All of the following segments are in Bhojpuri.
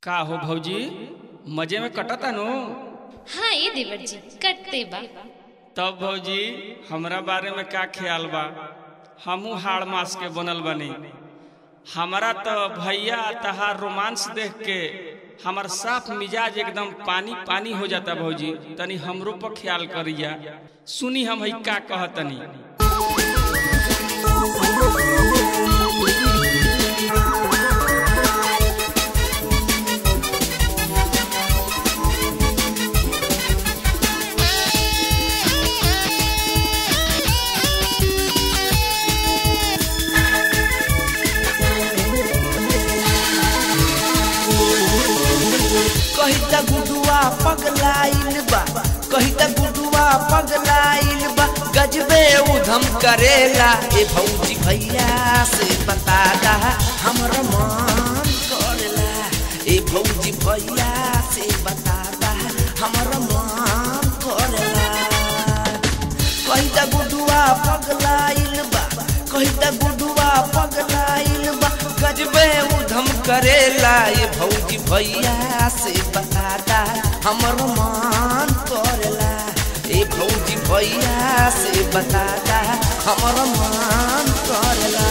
का हो भौजी मजे में कटता नु हाँ ये देवर जी कटते बा तब भौजी हमरा बारे में का ख्याल बा हमहू हाड़ मास के बनल बनी हमारा तो भैया तहार रोमांस देख के हमार साफ मिजाज एकदम पानी पानी हो जाता भौजी तनी हमरो पर ख्याल करिया सुनी हम हई का कहतनी कहिता गुडुआ पगलाइल बा कहिता गुडुआ पगलाइल बा गजबे उधम करेला ए भौजी भैया से बता दा हमर मन करेला ए भौजी भैया से बता दा हमर मन करेला कहिता गुडुआ पगलाइल बा कहिता गुडुआ पगलाइल बा गजबे उधम करेला ये भौजी भैया से बताता हमर मन करेला ए भौजी भैया से बताता हमर मन करेला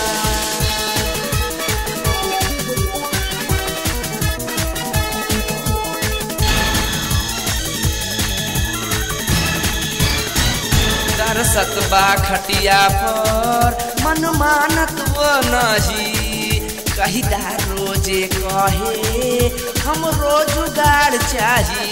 दरसत बा खटिया पर मन मानत वो नहीं कहिदा रोजे कहे हम रोजगार चाही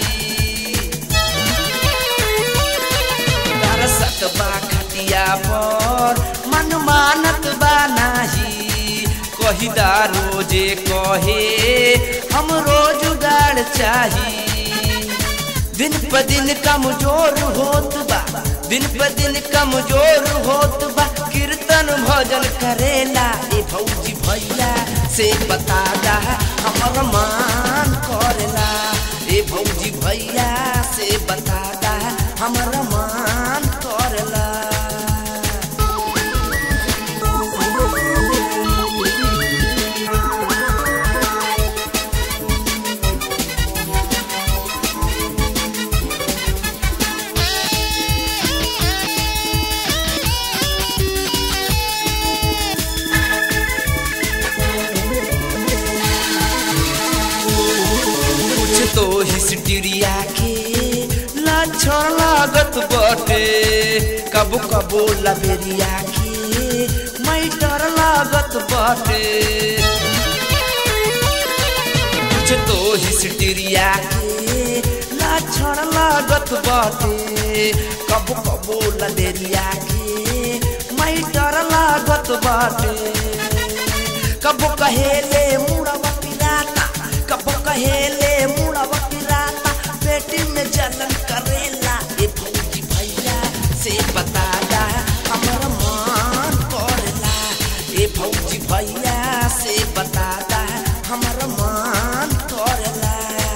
दरसत बा खटिया पर मन मानत बा नाही कहिदा रोजे कहे हम रोजगार चाही दिन प दिन कमजोर होत बा दिन प दिन कमजोर होत बा कीर्तन भजन करेला ए भौजी भैया से बता दा हमर मान करेला ए भौजी भैया से बता दा हमर मान करेला कुछ तो हिस्ट्रिया के लक्षण लागत बटे कबो कबो लबेरिया के मैटर लागत बटे कुछ तो हिस्ट्रिया के लक्षण लागत बटे कबो कबो लबेरिया के मैटर लागत बटे कबो कहेले मुड़वा पिराता कबो कहेले मुड़वा पिराता पेटी में जलन करेला ए भौजी भैया से बता दा हमर मन करेला ए भौजी भैया से बता दा हमर मन करेला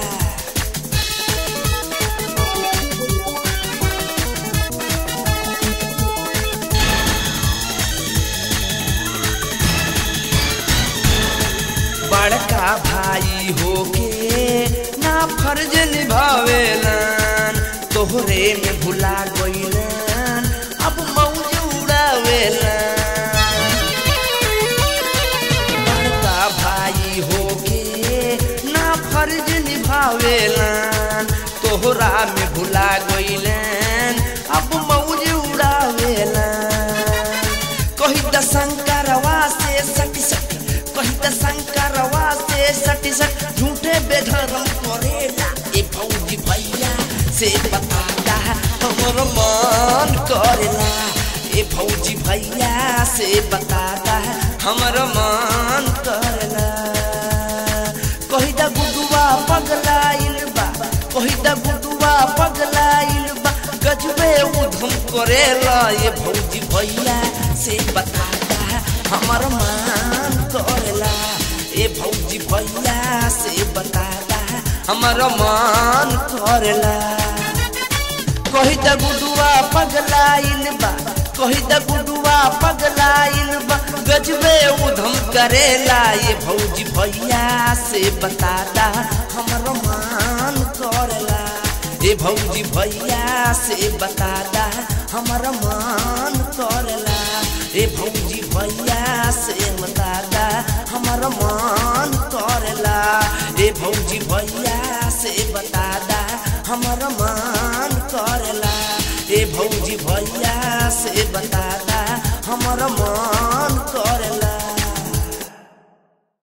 बड़का भाई होके ना फर्ज निभावेलन तोहरे में भुला गइलन अब मौज उड़ावेलन बड़का भाई होके ना फर्ज निभावेलन तोहरा में भुला गइलन अब मौज उड़ावेलन कही त शंकरवा से सटी सटी कही त शंकरवा से सटी सट झूठे बेधर्म करेला ए भौजी भैया से बताता हमर मन करेला ए भौजी भैया से बताता हमर मन करेला कही त गुडुआ पगलाइल बा कही त गुडुआ पगलाइल बा गजबे उधम करेला ये भौजी भैया से बताता हमर मान करेला ए भौजी भैया से बताता हमर मान करेला कही त गुडुआ पगलाइल बा कही त गुडुआ पगलाइल बा गजबे उधम करेला ये भौजी भैया से बतादा हमर मान करेला ये भौजी भैया से बतादा हमर मान करेला ए भौजी भैया से बतादा हमर मान करेला ए भौजी भैया से बतादा हमर मान करेला ए भौजी भैया से बतादा हमर मान